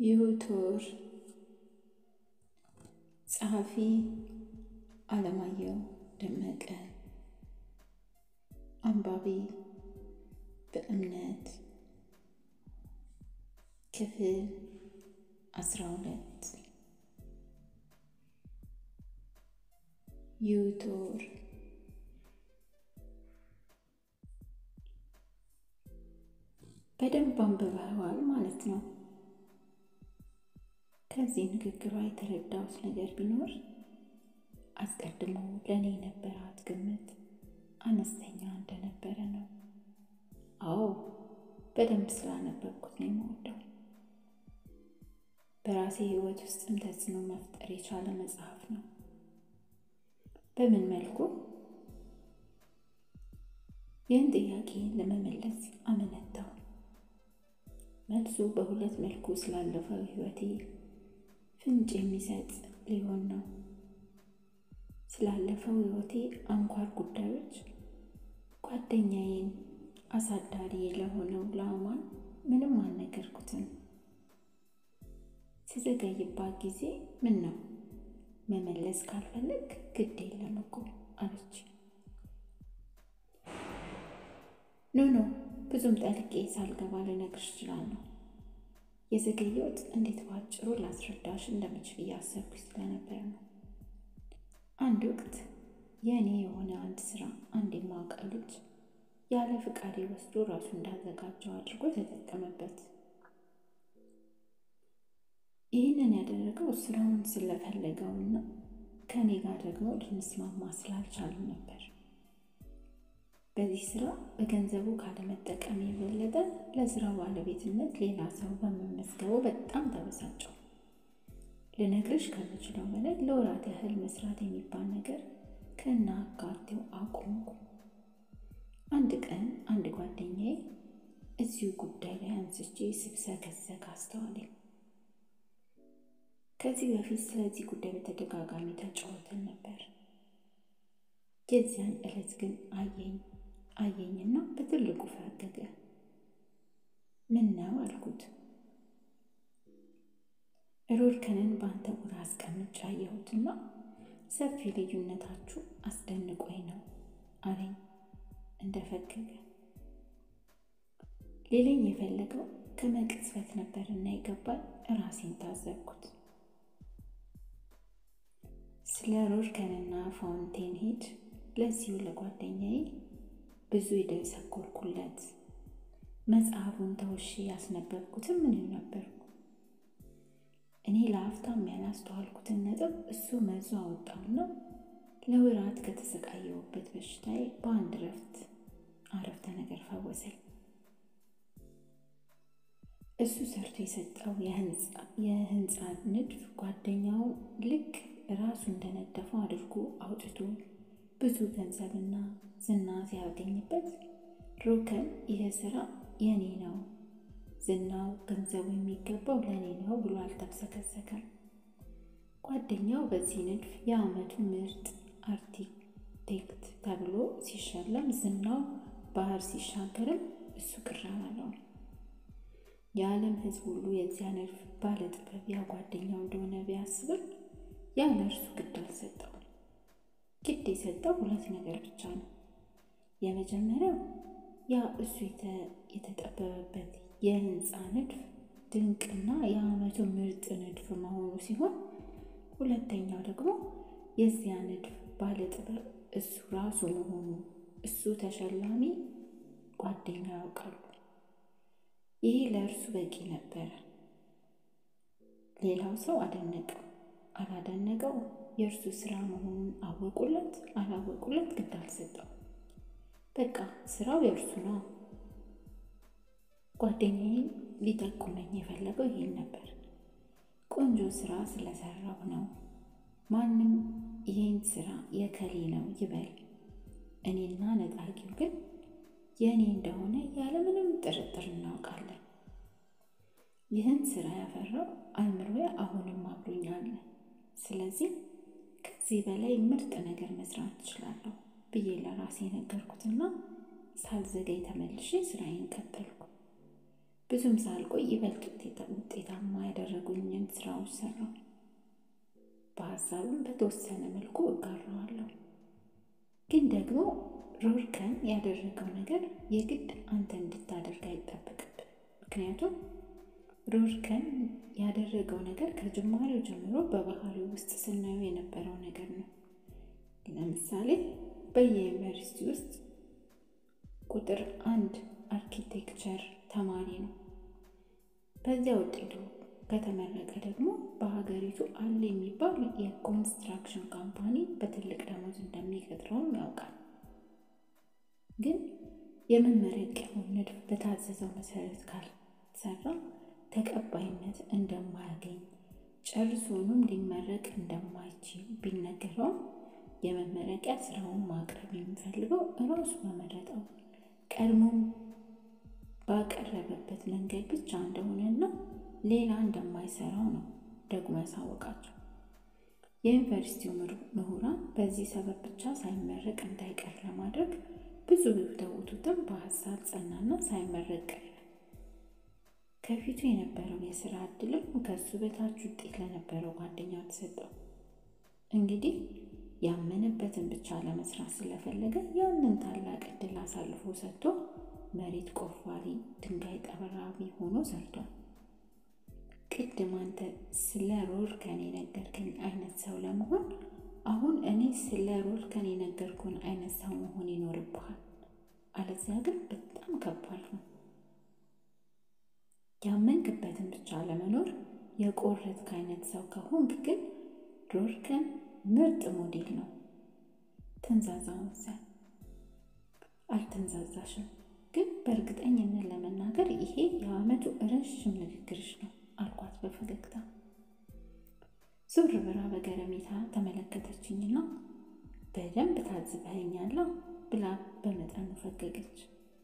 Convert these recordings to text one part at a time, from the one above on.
ዮቶር ጸሐፊ አለማየሁ ደመቀ አንባቢ በእምነት ክፍል አስራ ሁለት ዮቶር በደንብ አንብበዋል ማለት ነው። ከዚህ ንግግሯ የተረዳሁት ነገር ቢኖር አስቀድሞ ለእኔ የነበራት ግምት አነስተኛ እንደነበረ ነው። አዎ በደንብ ስላነበብኩት ነው የምወደው። በራሴ ሕይወት ውስጥም ተጽዕኖ መፍጠር የቻለ መጽሐፍ ነው። በምን መልኩ? ይህን ጥያቄ ለመመለስ አመነታው። መልሱ በሁለት መልኩ ስላለፈው ሕይወቴ ፍንጭ የሚሰጥ ሊሆን ነው። ስላለፈው ሕይወቴ አንኳር ጉዳዮች ጓደኛዬን አሳዳሪ ለሆነው ለአማን ምንም አልነገርኩትም። ስዘገይባት ጊዜ ምን ነው መመለስ ካልፈለግ ግድ የለም እኮ አለች። ኖ ኖ ብዙም ጠልቄ ሳልገባ ልነግርሽ እችላለሁ። የዘገየሁት እንዴት ባጭሩ ላስረዳሽ እንደምችል እያሰብኩኝ ስለነበር ነው። አንድ ወቅት የእኔ የሆነ አንድ ስራ አንድ የማውቀው ልጅ ያለ ፍቃዴ ወስዶ ራሱ እንዳዘጋጀው አድርጎ ተጠቀመበት። ይህንን ያደረገው ስራውን ስለፈለገውና ከእኔ ጋር ደግሞ ልንስማማ ስላልቻልን ነበር። በዚህ ስራ በገንዘቡ ካለመጠቀም የበለጠ ለስራው ባለቤትነት ሌላ ሰው በመመዝገቡ በጣም ተበሳጨው። ልነግርሽ ከምችለው በላይ ለወራት ያህል መስራት የሚባል ነገር ከና አካቴው አቆምኩ። አንድ ቀን አንድ ጓደኛዬ እዚሁ ጉዳይ ላይ አንስቼ ስብሰከሰክ አስተዋለኝ። ከዚህ በፊት ስለዚህ ጉዳይ በተደጋጋሚ ተጫወተን ነበር። የዚያን ዕለት ግን አየኝ አየኝና በትልቁ ፈገገ። ምን ነው አልኩት። ሮድከንን በአንተ ቦታ አስቀምጬ አየሁትና ሰፊ ልዩነታችሁ አስደንቆኝ ነው አለኝ እንደፈገገ። ሌላኝ የፈለገው ከመቅጽበት ነበርና የገባኝ ራሴን ታዘብኩት። ስለ ሮድከንና ፋውንቴን ሄድ ለዚሁ ለጓደኛዬ ብዙ የደሰኮርኩለት መጽሐፉን ተውሼ ያስነበብኩትም ምን ነበርኩ። እኔ ለአፍታም ያላስተዋልኩትን ነጥብ እሱ መዞ አወጣውና ለወራት ከተሰቃየሁበት በሽታዬ በአንድ ረፍት አረፍተ ነገር ፈወሰኝ። እሱ ሰርቶ የሰጠው የህንፃ ንድፍ ጓደኛው ልክ ራሱ እንደነደፈው አድርጎ አውጥቶ ብዙ ገንዘብና ዝና ሲያገኝበት ሮከን ይህ ስራ የኔ ነው፣ ዝናው ገንዘቡ የሚገባው ለእኔ ነው ብሎ አልተብሰከሰከም። ጓደኛው በዚህ ንድፍ የዓመቱ ምርጥ አርኪቴክት ተብሎ ሲሸለም፣ ዝናው ባህር ሲሻገርም እሱ ቅር አላለውም። የዓለም ሕዝብ ሁሉ የዚያ ንድፍ ባለጥበብ ያ ጓደኛው እንደሆነ ቢያስብም ያ ለእርሱ ግድ አልሰጠው። ግድ የሰጠው ሁለት ነገር ብቻ ነው። የመጀመሪያው ያ እሱ የተጠበበበት የህንፃ ንድፍ ድንቅና የዓመቱ ምርጥ ንድፍ መሆኑ ሲሆን፣ ሁለተኛው ደግሞ የዚያ ንድፍ ባለጥበብ እሱ ራሱ መሆኑ እሱ ተሸላሚ ጓደኛ ያውቃሉ። ይሄ ለእርሱ በቂ ነበረ። ሌላው ሰው አደነቀው አላደነቀው የእርሱ ስራ መሆኑን አወቁለት አላወቁለት ግድ አልሰጠው። በቃ ስራው የእርሱ ነው። ጓደኛዬን ሊጠቁመኝ የፈለገው ይሄን ነበር። ቆንጆ ስራ ስለሰራው ነው። ማንም ይሄን ስራ የከሌ ነው ይበል፣ እኔና ነጣቂው ግን የእኔ እንደሆነ ያለምንም ጥርጥር እናውቃለን። ይህን ስራ ያፈራው አእምሮዬ አሁንም አብሮኛል። ስለዚህ ከዚህ በላይ ምርጥ ነገር መስራት እችላለሁ ብዬ ለራሴ ነገርኩትና ሳልዘገይ ተመልሼ ስራዬን ቀጠልኩ። ብዙም ሳልቆይ ይበልጥ ውጤታማ ያደረጉኝን ስራዎች ሰራው። በሀሳብም በተወሰነ መልኩ እጋራዋለሁ። ግን ደግሞ ሮርከን ያደረገው ነገር የግድ አንተ እንድታደርግ አይጠበቅብን። ምክንያቱም ሮርከን ያደረገው ነገር ከጅማሬው ጀምሮ በባህሪው ውስጥ ስናየው የነበረው ነገር ነው። ለምሳሌ በየዩኒቨርሲቲ ውስጥ ቁጥር አንድ አርኪቴክቸር ተማሪ ነው። በዚያ ውጤቱ ከተመረቀ ደግሞ በሀገሪቱ አለ የሚባል የኮንስትራክሽን ካምፓኒ በትልቅ ደሞዝ እንደሚቀጥረውም ያውቃል። ግን የመመረቂያውን ንድፍ በታዘዘው መሰረት ካልሰራ ተቀባይነት እንደማያገኝ ጨርሶኑም ሊመረቅ እንደማይችል ቢነገረውም የመመረቂያ ስራውን ማቅረብ የሚፈልገው እራሱ በመረጠው ቀድሞም ባቀረበበት መንገድ ብቻ እንደሆነና ሌላ እንደማይሰራው ነው ደግሞ ያሳወቃቸው። የዩኒቨርሲቲው ምሁራን በዚህ ሰበብ ብቻ ሳይመረቅ እንዳይቀር ለማድረግ ብዙ ቢወተውቱትም በሀሳብ ጸናና ሳይመረቅ ቀረ። ከፊቱ የነበረው የስራ እድልም ከሱ በታች ውጤት ለነበረው ጓደኛው ተሰጠው። እንግዲህ ያመነበትን ብቻ ለመስራት ስለፈለገ ያንን ታላቅ እድል አሳልፎ ሰጥቶ መሬት ቆፋሪ፣ ድንጋይ ጠራቢ ሆኖ ሰርቷል። ቅድም አንተ ስለ ሮርከን የነገርከኝ አይነት ሰው ለመሆን አሁን እኔ ስለ ሮርከን የነገርኩን አይነት ሰው መሆን ይኖርብሃል። አለዚያ ግን በጣም ከባድ ነው። ያመንክበትን ብቻ ለመኖር የቆረጥክ አይነት ሰው ከሆንክ ግን ሮርከን ምርጥ ሞዴል ነው። ተንዛዛ መሰል። አልተንዛዛሽም፣ ግን በእርግጠኝነት ለመናገር ይሄ የዓመቱ ረዥም ንግግርሽ ነው አልኳት በፈገግታ። ዞር ብላ በገረሜታ ተመለከተችኝና በደንብ ታዝበኸኛል ብላ በመጠኑ ፈገገች።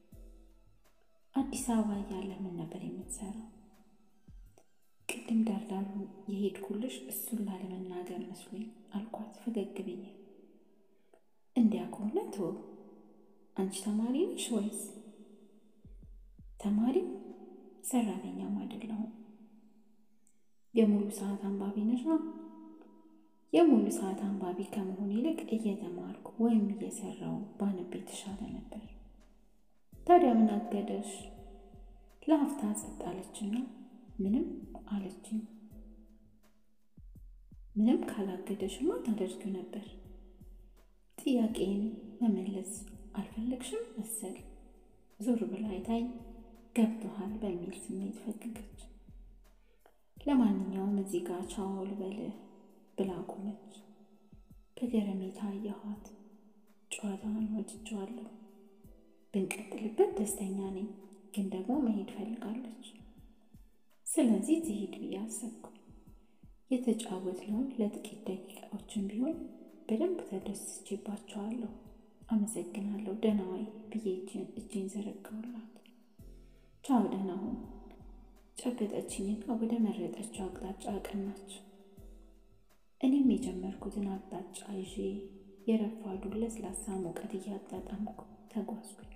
አዲስ አበባ እያለ ምን ነበር የምትሰራው? ቅድም ዳርዳሩ የሄድኩልሽ እሱን ላለመናገር መስሎኝ አልኳት ፈገግ ብዬ። እንዲያ ከሆነ ተወው። አንቺ ተማሪ ነሽ ወይስ? ተማሪም ሰራተኛም አይደለሁም። የሙሉ ሰዓት አንባቢ ነሽ? የሙሉ ሰዓት አንባቢ ከመሆን ይልቅ እየተማርኩ ወይም እየሰራው ባነብ የተሻለ ነበር። ታዲያ ምን አገደሽ? ለአፍታ ጸጥ አለችና ምንም አለችኝ። ምንም ካላገደሽማ ታደርጊው ነበር። ጥያቄን መመለስ አልፈለግሽም መሰል። ዞር ብላ አይታኝ ገብቶሃል በሚል ስሜት ፈገገች። ለማንኛውም እዚህ ጋር ቻው ልበልህ ብላ ቆመች። በገረሜታ አየኋት። ጨዋታዋን ወድጀዋለሁ። ብንቀጥልበት ደስተኛ ነኝ፣ ግን ደግሞ መሄድ ፈልጋለች። ስለዚህ ትሄድ ብዬ አሰብኩ። የተጫወትነውን ለጥቂት ደቂቃዎችን ቢሆን በደንብ ተደስቼባቸዋለሁ። አመሰግናለሁ፣ ደህና ዋይ ብዬ እጄን ዘረጋሁላት። ቻው፣ ደህና ሁን ጨበጠችኝና ወደ መረጠችው አቅጣጫ አቀናች። እኔም የጀመርኩትን አቅጣጫ ይዤ የረፋዱን ለስላሳ ሙቀት እያጣጣምኩ ተጓዝኩኝ።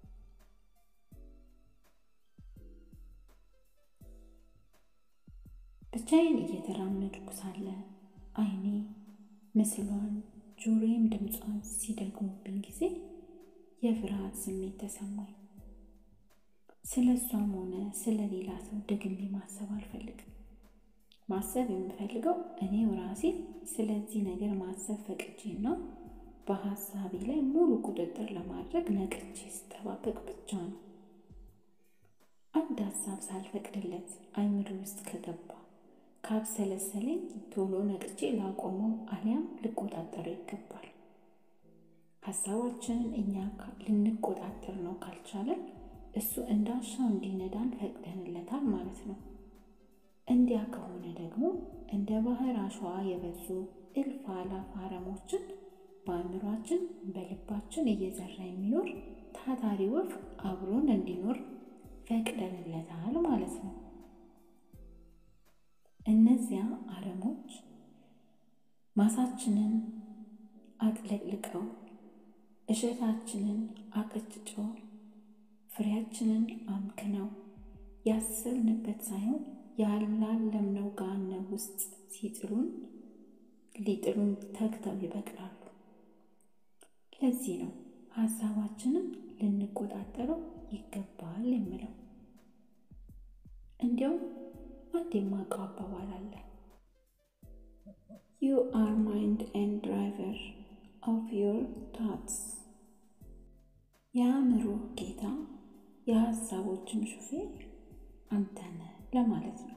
ብቻዬን እየተራመድኩ ሳለ ዓይኔ ምስሏን ጆሮዬም ድምጿን ሲደግሙብኝ ጊዜ የፍርሃት ስሜት ተሰማኝ። ስለ እሷም ሆነ ስለ ሌላ ሰው ደግሜ ማሰብ አልፈልግም። ማሰብ የምፈልገው እኔው ራሴ ስለዚህ ነገር ማሰብ ፈቅጄና በሀሳቤ ላይ ሙሉ ቁጥጥር ለማድረግ ነቅቼ ስጠባበቅ ብቻ ነው። አንድ ሀሳብ ሳልፈቅድለት አይምሮ ውስጥ ከገባ ካብሰለሰለኝ ቶሎ ነቅቼ ላቆመው አሊያም ልቆጣጠረው ይገባል። ሀሳባችንን እኛ ልንቆጣጠር ነው ካልቻለን እሱ እንዳሻው እንዲነዳን ፈቅደንለታል ማለት ነው። እንዲያ ከሆነ ደግሞ እንደ ባህር አሸዋ የበዙ እልፍ አላፍ አረሞችን በአእምሯችን በልባችን እየዘራ የሚኖር ታታሪ ወፍ አብሮን እንዲኖር ፈቅደንለታል ማለት ነው። እነዚያ አረሞች ማሳችንን አጥለቅልቀው እሸታችንን አቀጭጨው ፍሬያችንን አምክነው ያሰብንበት ሳይሆን ያላለምነው ገሃነም ውስጥ ሲጥሉን ሊጥሉን ተግተው ይበቅላሉ። ለዚህ ነው ሀሳባችንን ልንቆጣጠረው ይገባል የምለው። እንዲያውም አንድ የማውቀው አባባል አለ። ዩ አር ማይንድ ኤንድ ድራይቨር ኦፍ ዮር ታትስ። የአእምሮ ጌታ የሀሳቦችን ሹፌር አንተ ነህ ለማለት ነው።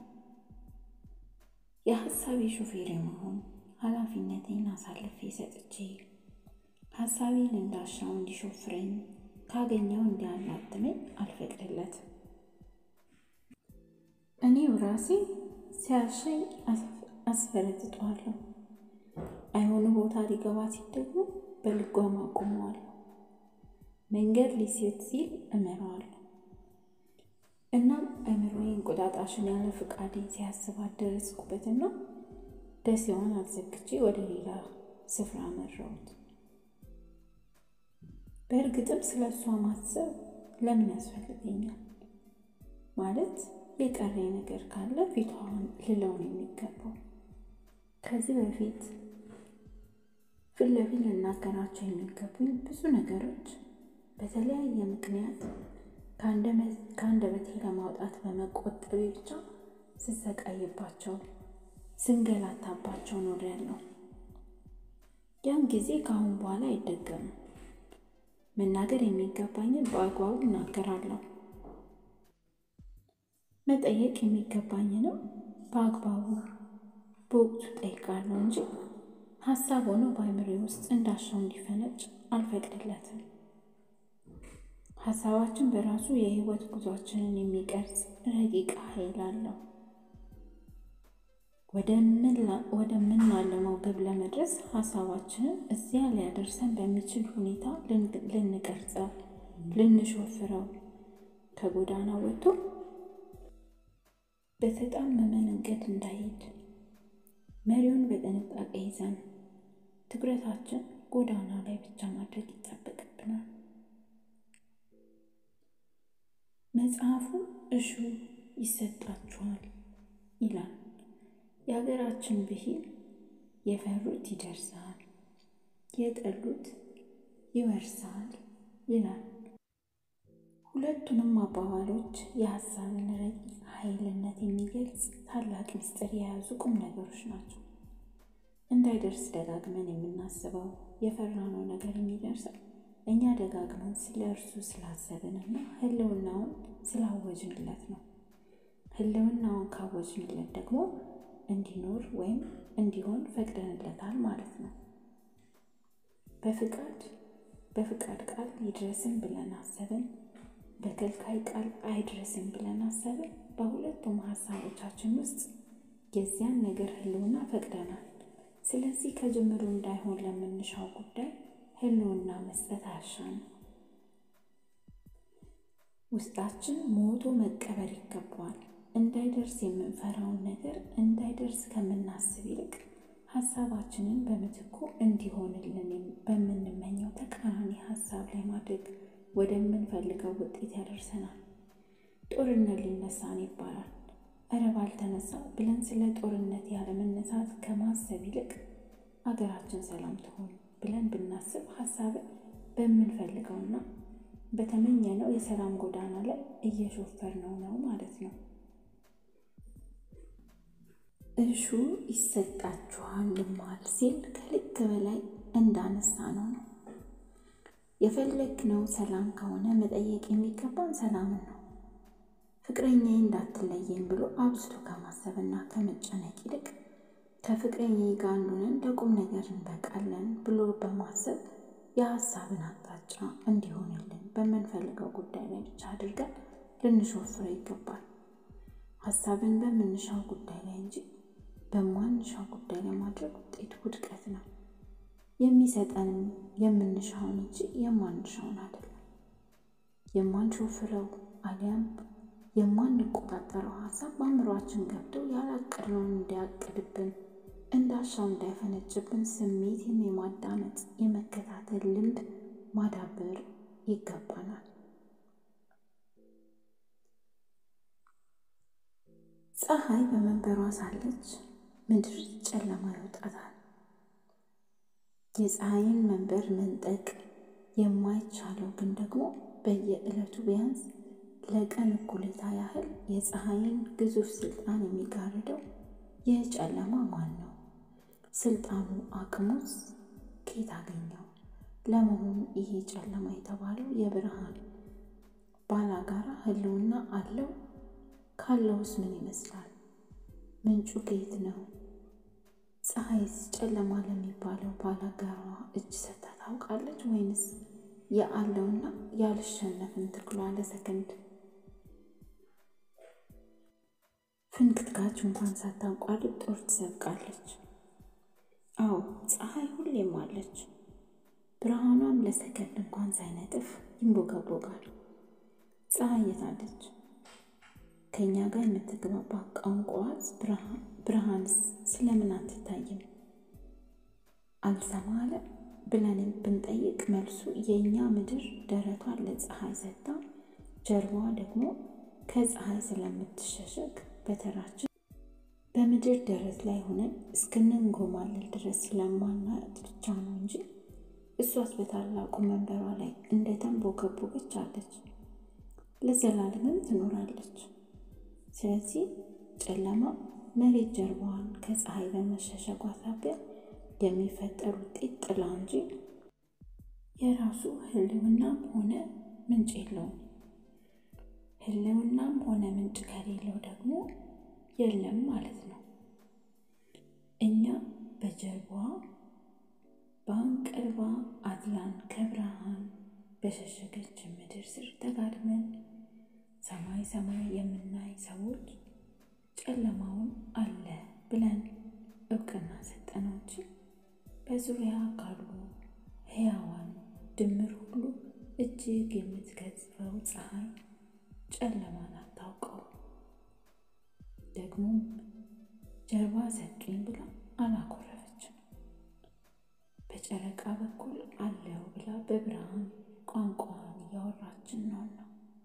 የሀሳቤ ሹፌር የመሆን ኃላፊነቴን አሳልፌ ሰጥቼ ሀሳቤን እንዳሻው እንዲሾፍረኝ ካገኘው እንዲያላትመኝ አልፈቅድለትም። እኔው ራሴ ሲያሻኝ አስፈረጥጠዋለሁ። አይሆኑ ቦታ ሊገባ ሲል ደግሞ በልጓም አቆመዋለሁ። መንገድ ሊሴት ሲል እመራዋለሁ። እናም አእምሮዬ እንቁጣጣሽን ያለ ፍቃዴ ሲያስባት ደረስኩበትና ደሴዋን አዘግቼ ወደ ሌላ ስፍራ መራሁት። በእርግጥም ስለ እሷ ማሰብ ለምን ያስፈልገኛል? ማለት የቀረኝ ነገር ካለ ፊቷን ልለውን የሚገባው ከዚህ በፊት ፊት ለፊት ልናገራቸው የሚገቡኝ ብዙ ነገሮች በተለያየ ምክንያት ከአንደበቴ ለማውጣት በመቆጠቤ ብቻ ስሰቃይባቸው ስንገላታባቸው ኖሬያለሁ። ያን ጊዜ ከአሁን በኋላ አይደገምም። መናገር የሚገባኝን በአግባቡ እናገራለሁ። መጠየቅ የሚገባኝንም በአግባቡ በወቅቱ ጠይቃለሁ እንጂ ሀሳብ ሆኖ በአእምሮዬ ውስጥ እንዳሻው እንዲፈነጭ አልፈቅድለትም። ሀሳባችን በራሱ የህይወት ጉዟችንን የሚቀርጽ ረቂቅ ኃይል አለው። ወደምናለመው ግብ ለመድረስ ሀሳባችንን እዚያ ሊያደርሰን በሚችል ሁኔታ ልንቀርጸው፣ ልንሾፍረው ከጎዳና ወጥቶ በተጣመመ መንገድ እንዳይሄድ መሪውን በጥንቃቄ ይዘን ትኩረታችን ጎዳና ላይ ብቻ ማድረግ ይጠበቅብናል። መጽሐፉ እሹ ይሰጣችኋል ይላል። የሀገራችን ብሂል የፈሩት ይደርሳል፣ የጠሉት ይወርሳል ይላል። ሁለቱንም አባባሎች የሀሳብን ረቂቅ ኃይልነት የሚገልጽ ታላቅ ምስጢር የያዙ ቁም ነገሮች ናቸው። እንዳይደርስ ደጋግመን የምናስበው የፈራነው ነገር የሚደርሰው እኛ ደጋግመን ስለ እርሱ ስላሰብንና ህልውናውን ስላወጅንለት ነው። ህልውናውን ካወጅንለት ደግሞ እንዲኖር ወይም እንዲሆን ፈቅደንለታል ማለት ነው። በፍቃድ በፍቃድ ቃል ይድረስን ብለን አሰብን፣ በከልካይ ቃል አይድረስን ብለን አሰብን። በሁለቱም ሀሳቦቻችን ውስጥ የዚያን ነገር ህልውና ፈቅደናል። ስለዚህ ከጅምሩ እንዳይሆን ለምንሻው ጉዳይ ህልውና መስጠት አያሻንም። ውስጣችን ሞቶ መቀበር ይገባዋል። እንዳይደርስ የምንፈራውን ነገር እንዳይደርስ ከምናስብ ይልቅ ሀሳባችንን በምትኩ እንዲሆንልን በምንመኘው ተቃራኒ ሀሳብ ላይ ማድረግ ወደምንፈልገው ውጤት ያደርሰናል። ጦርነት ሊነሳን ይባላል። እረ ባልተነሳ ብለን ስለ ጦርነት ያለመነሳት ከማሰብ ይልቅ አገራችን ሰላም ትሆን ብለን ብናስብ ሀሳብን በምንፈልገውና በተመኘነው የሰላም ጎዳና ላይ እየሾፈርነው ነው ማለት ነው። እሹ ይሰጣችኋል ልማል ሲል ከልክ በላይ እንዳነሳ ነው ነው የፈለግነው ሰላም ከሆነ መጠየቅ የሚገባን ሰላምን ነው። ፍቅረኛዬ እንዳትለየኝ ብሎ አብዝቶ ከማሰብና ከመጨነቅ ይልቅ ከፍቅረኛዬ ጋር አንዱንን ለቁም ነገር እንበቃለን ብሎ በማሰብ የሀሳብን አቅጣጫ እንዲሆንልን በምንፈልገው ጉዳይ ላይ ብቻ አድርገን ልንሾፍረው ይገባል። ሀሳብን በምንሻው ጉዳይ ላይ እንጂ በማንሻው ጉዳይ ላይ ማድረግ ውጤቱ ውድቀት ነው። የሚሰጠንም የምንሻውን እንጂ የማንሻውን አይደለም። የማንሾፍረው አሊያም የማንቆጣጠረው ሀሳብ በአእምሯችን ገብቶ ያላቀድነውን እንዲያቅድብን እንዳሻው እንዳይፈነጭብን ስሜትን የማዳመጥ የመከታተል ልምድ ማዳበር ይገባናል። ፀሐይ በመንበሯ ሳለች ምድር ጨለማ ይወጣታል። የፀሐይን መንበር መንጠቅ የማይቻለው ግን ደግሞ በየዕለቱ ቢያንስ ለቀን እኩሌታ ያህል የፀሐይን ግዙፍ ስልጣን የሚጋርደው ይህ ጨለማ ማን ነው? ስልጣኑ አቅሙስ ከየት አገኘው? ለመሆኑ ይሄ ጨለማ የተባለው የብርሃን ባላጋራ ህልውና አለው? ካለውስ ምን ይመስላል? ምንጩ ከየት ነው? ፀሐይስ ጨለማ ለሚባለው ባላጋራ እጅ ሰጥታ ታውቃለች ወይንስ የአለውና ያልሸነፍን ትግሏ ለሰከንድ ፍንክትካች እንኳን ሳታቋርጥ ጦር ትሰብቃለች? አዎ ፀሐይ ሁሌም አለች። ብርሃኗም ለሰከንድ እንኳን ሳይነጥፍ ይንቦገቦጋል። ፀሐይ የታለች? ከእኛ ጋር የምትግባባ ቋንቋዋስ ብርሃንስ ስለምን አትታይም? አልሰማ አለ ብለን ብንጠይቅ መልሱ የእኛ ምድር ደረቷን ለፀሐይ ሰጥታ ጀርባዋ ደግሞ ከፀሐይ ስለምትሸሸግ በተራችን በምድር ደረት ላይ ሆነን እስክንንጎማለል ድረስ ስለማናያት ብቻ ነው እንጂ እሷስ በታላቁ መንበሯ ላይ እንደተንቦገቦገች አለች፣ ለዘላለምም ትኖራለች። ስለዚህ ጨለማ መሬት ጀርባዋን ከፀሐይ በመሸሸጓ ሳቢያ የሚፈጠር ውጤት ጥላ እንጂ የራሱ ህልውናም ሆነ ምንጭ የለውም። ህልውናም ሆነ ምንጭ ከሌለው ደግሞ የለም ማለት ነው። እኛ በጀርባዋ በአንቀልባ አዝላን ከብርሃን በሸሸገች ምድር ስር ተጋድመን ሰማይ ሰማይ የምናይ ሰዎች ጨለማውን አለ ብለን እውቅና ሰጠነው እንጂ በዙሪያ ካሉ ሕያዋን ድምር ሁሉ እጅግ የምትገዝፈው ፀሐይ ጨለማን አታውቀው። ደግሞም ጀርባ ሰጡኝ ብላ አላኮረፈችም። በጨረቃ በኩል አለው ብላ በብርሃን ቋንቋን እያወራችን ነውና።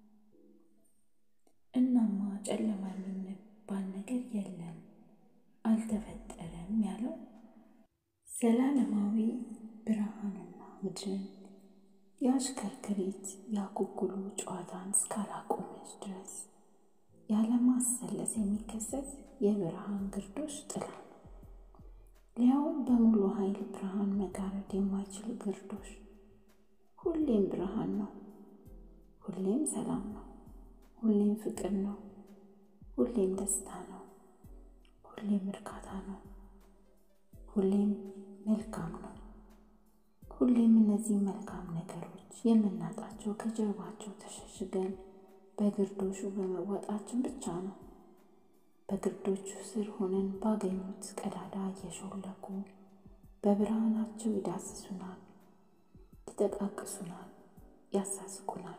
እናማ ጨለማ የሚባል ነገር የለም አልተፈጠረም ያለው ዘላለማዊ ብርሃንና ምድርን የአሽከርክሪት ያኩኩሉ ጨዋታን እስካላቆመች ድረስ ያለማሰለስ የሚከሰት የብርሃን ግርዶሽ ጥላ ነው። ሊያውም በሙሉ ኃይል ብርሃን መጋረድ የማይችል ግርዶሽ። ሁሌም ብርሃን ነው፣ ሁሌም ሰላም ነው፣ ሁሌም ፍቅር ነው፣ ሁሌም ደስታ ነው፣ ሁሌም እርካታ ነው፣ ሁሌም መልካም ነው። ሁሌም እነዚህ መልካም ነገሮች የምናጣቸው ከጀርባቸው ተሸሽገን በግርዶሹ በመወጣችን ብቻ ነው። በግርዶቹ ስር ሆነን ባገኙት ቀዳዳ እየሾለኩ በብርሃናቸው ይዳስሱናል፣ ይጠቃቅሱናል፣ ያሳስቁናል።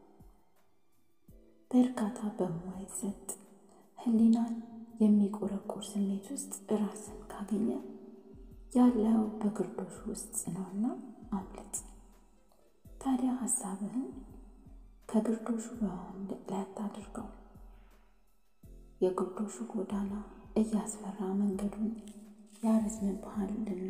በእርካታ በማይሰጥ ሕሊናን የሚቆረቆር ስሜት ውስጥ ራስን ካገኘ ያለው በግርዶሹ ውስጥ ነውና አምልጥ። ታዲያ ሀሳብህን ከግርዶሹ በማምለጥ ላይ አታድርገው። የግርዶሹ ጎዳና እያስፈራ መንገዱን ያረዝምብሃልና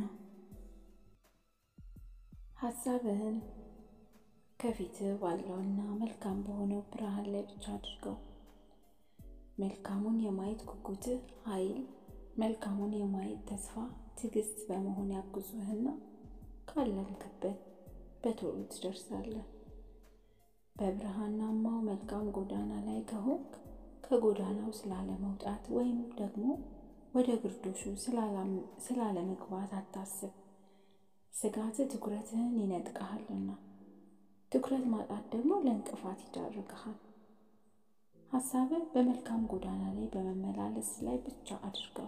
ሀሳብህን ከፊትህ ባለውና መልካም በሆነው ብርሃን ላይ ብቻ አድርገው። መልካሙን የማየት ጉጉትህ ኃይል፣ መልካሙን የማየት ተስፋ ትዕግስት በመሆን ያግዙህና ካለምክበት በቶሎ ትደርሳለህ። በብርሃናማው መልካም ጎዳና ላይ ከሆንክ ከጎዳናው ስላለመውጣት ወይም ደግሞ ወደ ግርዶሹ ስላለመግባት አታስብ። ስጋት ትኩረትህን ይነጥቅሃልና፣ ትኩረት ማጣት ደግሞ ለእንቅፋት ይዳርግሃል። ሀሳብህ በመልካም ጎዳና ላይ በመመላለስ ላይ ብቻ አድርገው።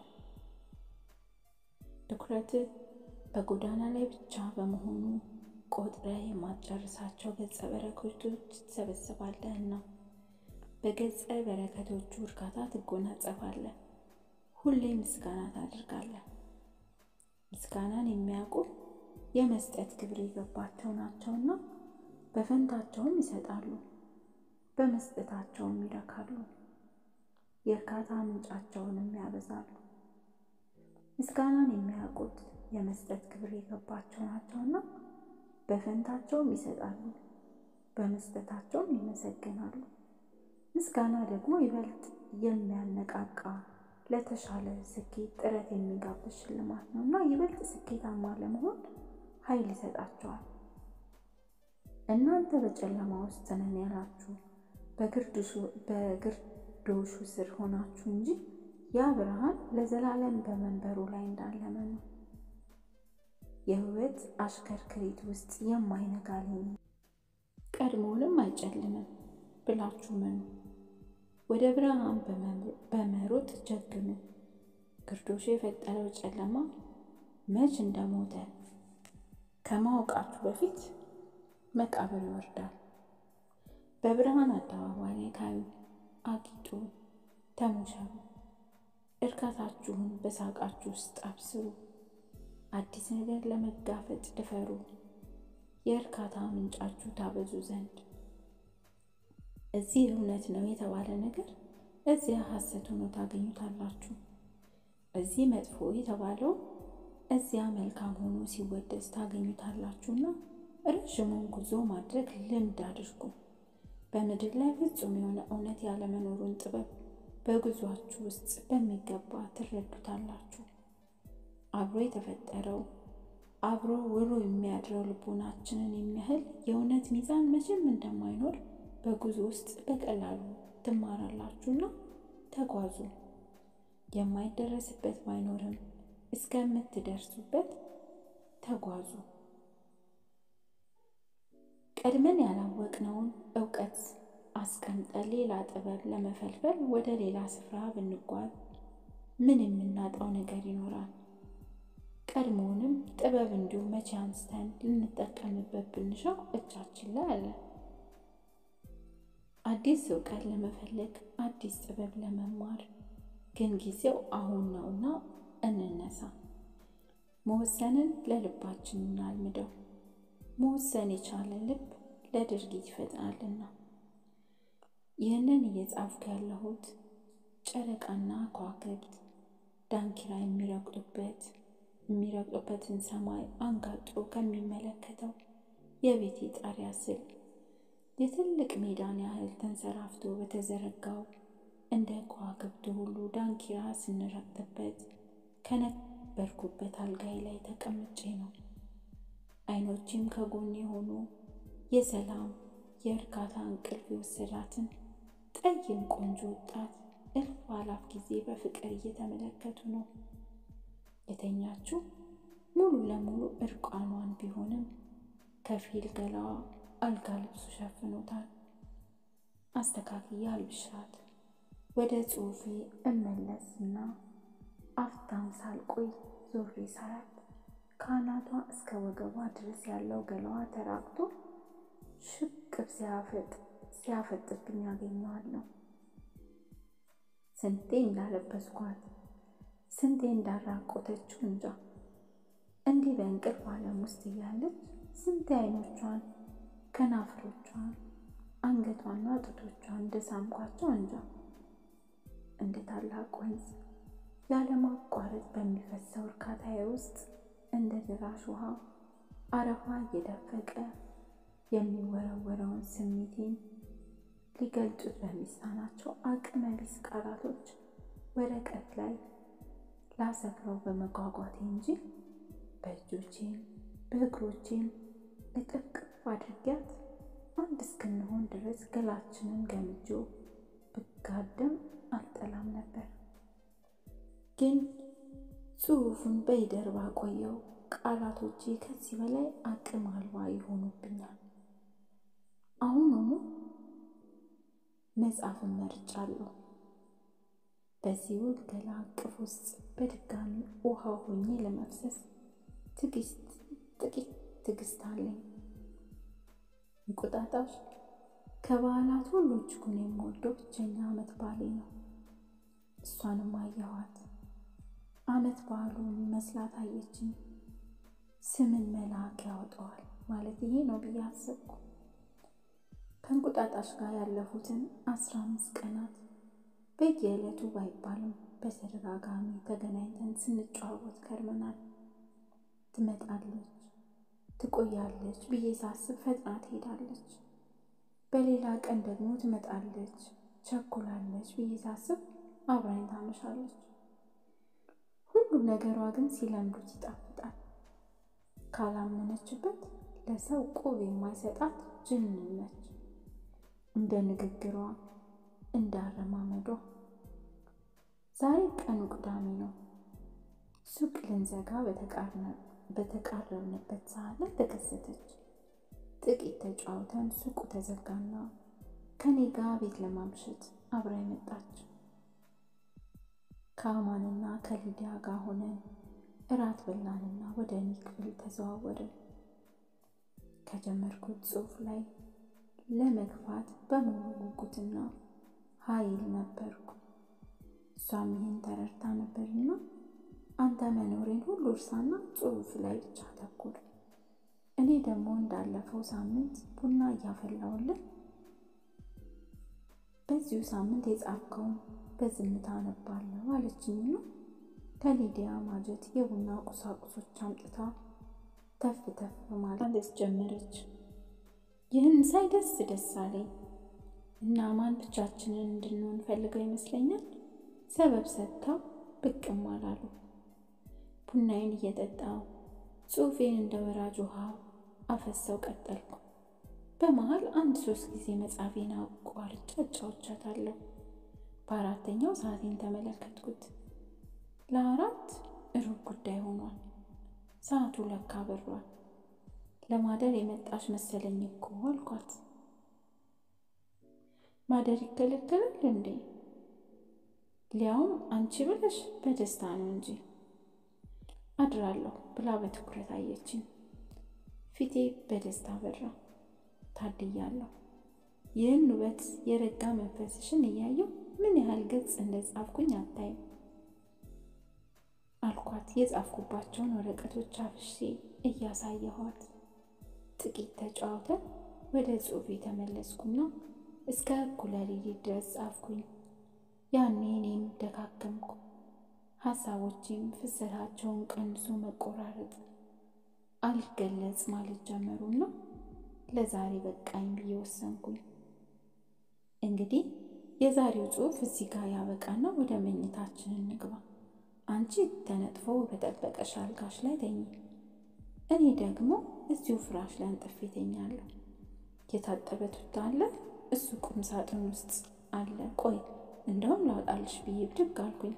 ትኩረትህ በጎዳና ላይ ብቻ በመሆኑ ቆጥረህ የማትጨርሳቸው ገጸ በረከቶች ትሰበስባለህና በገጸ በረከቶቹ እርካታ ትጎናጸፋለህ። ሁሌ ምስጋና ታደርጋለህ። ምስጋናን የሚያውቁ የመስጠት ክብር የገባቸው ናቸውና በፈንታቸውም ይሰጣሉ፣ በመስጠታቸውም ይረካሉ። የእርካታ ምንጫቸውንም ያበዛሉ። ምስጋናን የሚያውቁት የመስጠት ክብር የገባቸው ናቸውና በፈንታቸውም ይሰጣሉ፣ በመስጠታቸውም ይመሰገናሉ። ምስጋና ደግሞ ይበልጥ የሚያነቃቃ ለተሻለ ስኬት ጥረት የሚጋብዝ ሽልማት ነው እና ይበልጥ ስኬታማ ለመሆን ኃይል ይሰጣቸዋል። እናንተ በጨለማ ውስጥ ነን ያላችሁ በግርዶሹ ስር ሆናችሁ እንጂ ያ ብርሃን ለዘላለም በመንበሩ ላይ እንዳለ መኑ። የሕይወት አሽከርክሪት ውስጥ የማይነጋ ሌሊት ቀድሞውንም አይጨልምም ብላችሁ መኑ። ወደ ብርሃን በመሮጥ ጀግኑ። ግርዶሹ የፈጠረው ጨለማ መች እንደሞተ ከማወቃችሁ በፊት መቃብር ይወርዳል። በብርሃን አደባባይ ላይ ታዩ፣ አጊጡ፣ ተሞሸሩ። እርካታችሁን በሳቃችሁ ውስጥ አብስሩ። አዲስ ነገር ለመጋፈጥ ድፈሩ። የእርካታ ምንጫችሁ ታበዙ ዘንድ እዚህ እውነት ነው የተባለ ነገር እዚያ ሐሰት ሆኖ ታገኙታላችሁ። እዚህ መጥፎ የተባለው እዚያ መልካም ሆኖ ሲወደስ ታገኙታላችሁና ረዥሙን ጉዞ ማድረግ ልምድ አድርጉ። በምድር ላይ ፍጹም የሆነ እውነት ያለመኖሩን ጥበብ በጉዟችሁ ውስጥ በሚገባ ትረዱታላችሁ። አብሮ የተፈጠረው አብሮ ውሎ የሚያድረው ልቦናችንን የሚያህል የእውነት ሚዛን መቼም እንደማይኖር በጉዞ ውስጥ በቀላሉ ትማራላችሁና ተጓዙ። የማይደረስበት ባይኖርም እስከምትደርሱበት ተጓዙ። ቀድመን ያላወቅነውን እውቀት አስቀምጠን ሌላ ጥበብ ለመፈልፈል ወደ ሌላ ስፍራ ብንጓዝ ምን የምናጣው ነገር ይኖራል? ቀድሞውንም ጥበብ እንዲሁ መቼ አንስተን ልንጠቀምበት ብንሻው እጃችን ላይ አለ። አዲስ እውቀት ለመፈለግ አዲስ ጥበብ ለመማር ግን ጊዜው አሁን ነውና እንነሳ። መወሰንን ለልባችን እናልምደው። መወሰን የቻለ ልብ ለድርጊት ይፈጥናልና። ይህንን እየጻፍኩ ያለሁት ጨረቃና ከዋክብት ዳንኪራ የሚረግጡበት የሚረግጡበትን ሰማይ አንጋጦ ከሚመለከተው የቤቴ ጣሪያ ስል የትልቅ ሜዳን ያህል ተንሰራፍቶ በተዘረጋው እንደ ከዋክብቱ ሁሉ ዳንኪራ ስንረግጥበት ከነበርኩበት አልጋይ ላይ ተቀምጬ ነው። አይኖቼም ከጎን የሆኑ የሰላም የእርካታ እንቅልፍ የወሰዳትን ጠይም ቆንጆ ወጣት እልፍ አላፍ ጊዜ በፍቅር እየተመለከቱ ነው። የተኛችው ሙሉ ለሙሉ እርቃኗን ቢሆንም ከፊል ገላዋ አልጋ ልብሱ ሸፍኖታል። አስተካክዬ አልብሻት ወደ ጽሑፌ እመለስና አፍታም ሳልቆይ ዞሬ ሳያት ከአናቷ እስከ ወገቧ ድረስ ያለው ገላዋ ተራቅቶ ሽቅብ ሲያፈጥብኝ ያገኘዋለሁ። ስንቴ እንዳለበስኳት ስንቴ እንዳራቆተችው እንጃ። እንዲህ በእንቅልፍ ዓለም ውስጥ እያለች ስንቴ አይኖቿን፣ ከናፍሮቿን፣ አንገቷና ጡቶቿን እንደሳምኳቸው እንጃ። እንደ ታላቅ ወንዝ ያለማቋረጥ በሚፈሰው እርካታዬ ውስጥ እንደ ደራሽ ውሃ አረፋ እየደፈቀ የሚወረወረውን ስሜቴን ሊገልጹት በሚሳናቸው አቅመ ቢስ ቃላቶች ወረቀት ላይ ላሰፍረው በመጓጓቴ እንጂ በእጆቼም በእግሮቼም እቅፍቅፍ አድርጊያት አንድ እስክንሆን ድረስ ገላችንን ገምጆ ብጋደም አልጠላም ነበር። ግን ጽሑፉን በይደር ባቆየው ቃላቶቼ ከዚህ በላይ አቅም አልባ ይሆኑብኛል። አሁኑኑ መጽሐፍን መርጫለሁ። በዚህ ውብ ገላ እቅፍ ውስጥ በድጋሚ ውሃ ሆኜ ለመፍሰስ ጥቂት ትዕግስት አለኝ። እንቁጣጣሽ ከበዓላት ሁሉ እጅጉን የምወደው ብቸኛ ዓመት በዓሌ ነው። እሷንም አየኋት። ዓመት በዓሉ የሚመስላት አየችኝ። ስምን መልአክ ያወጣዋል ማለት ይሄ ነው ብዬ አሰብኩ። ከእንቁጣጣሽ ጋር ያለፉትን አስራ አምስት ቀናት በየዕለቱ ባይባልም በተደጋጋሚ ተገናኝተን ስንጨዋወት ከርመናል። ትመጣለች፣ ትቆያለች ብዬ ሳስብ ፈጥና ትሄዳለች። በሌላ ቀን ደግሞ ትመጣለች፣ ቸኩላለች ብዬ ሳስብ አብራኝ ታመሻለች። ሁሉም ነገሯ ግን ሲለምዱት ይጣፍጣል። ካላመነችበት ለሰው ቁብ የማይሰጣት ጅንን ነች። እንደ ንግግሯ እንደ አረማመዷ። ዛሬ ቀኑ ቅዳሜ ነው። ሱቅ ልንዘጋ በተቃረብንበት ሰዓት ላይ ተከሰተች። ጥቂት ተጫውተን ሱቁ ተዘጋና ከኔ ጋር ቤት ለማምሸት አብራ መጣች። ከአማንና ከሊዲያ ጋር ሆነን እራት በላንና ወደ እኔ ክፍል ተዘዋወርን። ከጀመርኩት ጽሑፍ ላይ ለመግፋት በሙሉ ጉጉትና ኃይል ነበርኩ። እሷም ይህን ተረድታ ነበርና አንተ መኖሬን ሁሉ እርሳና ጽሑፍ ላይ ብቻ አተኩር፣ እኔ ደግሞ እንዳለፈው ሳምንት ቡና እያፈላውልን በዚሁ ሳምንት የጻፍከውን በዝምታ አነባለሁ አለችኝና ከሊዲያ ማጀት የቡና ቁሳቁሶች አምጥታ ተፍ ተፍ ማለት ጀመረች። ይህን ሳይ ደስ ደስ አለኝ እና ማን ብቻችንን እንድንሆን ፈልገው ይመስለኛል ሰበብ ሰጥተው ብቅም አላሉ። ቡናዬን እየጠጣው ጽሑፌን እንደ ወራጅ ውሃ አፈሰው ቀጠልኩ። በመሀል አንድ ሶስት ጊዜ መጽሐፌን አቋርጬ አጫውቻታለሁ። በአራተኛው ሰዓቴን ተመለከትኩት። ለአራት ሩብ ጉዳይ ሆኗል። ሰዓቱ ለካ በሯል። ለማደር የመጣሽ መሰለኝ እኮ አልኳት። ማደር ይከለከላል እንዴ? ሊያውም አንቺ ብለሽ በደስታ ነው እንጂ አድራለሁ ብላ በትኩረት አየችኝ። ፊቴ በደስታ በራ። ታድያለሁ። ይህን ውበት የረጋ መንፈስሽን እያየው ምን ያህል ገጽ እንደጻፍኩኝ አታይም አልኳት። የጻፍኩባቸውን ወረቀቶች አፍሼ እያሳየኋት ጥቂት ተጫውተን ወደ ጽሑፍ የተመለስኩና እስከ እኩለ ሌሊት ድረስ ጻፍኩኝ። ያኔ እኔም ደካከምኩ። ሀሳቦቼም ፍሰታቸውን ቀንሶ መቆራረጥ አልገለጽ ማለት ጀመሩና ለዛሬ በቃኝ ብዬ ወሰንኩኝ። እንግዲህ የዛሬው ጽሑፍ እዚህ ጋር ያበቃና ወደ መኝታችን እንግባ። አንቺ ተነጥፎ በጠበቀሽ አልጋሽ ላይ ተኝ፣ እኔ ደግሞ እዚሁ ፍራሽ ላይ አንጥፌ ተኛለሁ። የታጠበ ቱታ አለ፣ እሱ ቁም ሳጥን ውስጥ አለ። ቆይ እንደውም ላውጣልሽ ብዬ ብድግ አልኩኝ።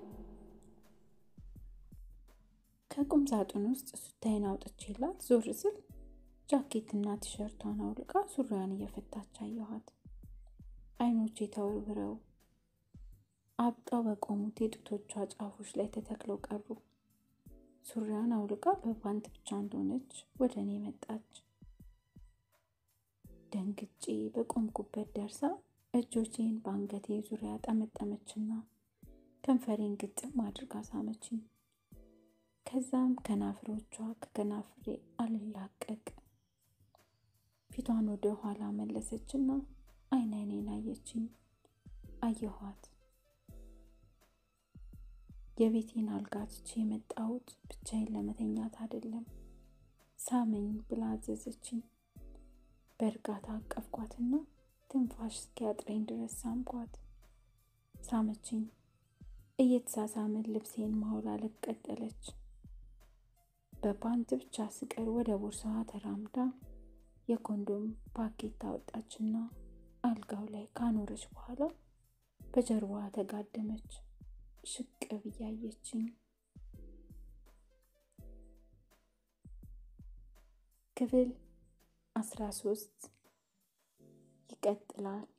ከቁም ሳጥን ውስጥ ሱታዬን አውጥቼላት ዞር ስል ጃኬትና ቲሸርቷን አውልቃ ሱሪያን እየፈታች አየኋት። አይኖቼ ተወርውረው አብጠው በቆሙት የጡቶቿ ጫፎች ላይ ተተክለው ቀሩ። ሱሪያን አውልቃ በፓንት ብቻ እንደሆነች ወደ እኔ መጣች። ደንግጬ በቆምኩበት ደርሳ እጆቼን በአንገቴ ዙሪያ ጠመጠመችና ከንፈሬን ግጥም አድርጋ ሳመችኝ። ከዛም ከናፍሮቿ ከከናፍሬ አልላቀቅ ፊቷን ወደ ኋላ መለሰችና አይን አይኔን አየችኝ። አየኋት። የቤቴን አልጋ ትቼ የመጣሁት ብቻዬን ለመተኛት አይደለም፣ ሳመኝ ብላ አዘዘችኝ። በእርጋታ አቀፍኳትና ትንፋሽ እስኪያጥረኝ ድረስ ሳምኳት። ሳመችኝ። እየተሳሳምን ልብሴን ማውላለቅ ቀጠለች። በፓንት ብቻ ስቀር ወደ ቦርሳዋ ተራምዳ የኮንዶም ፓኬት አወጣችና አልጋው ላይ ካኖረች በኋላ በጀርባዋ ተጋደመች። ሽቅብ እያየችኝ ክፍል አስራ ሶስት ይቀጥላል።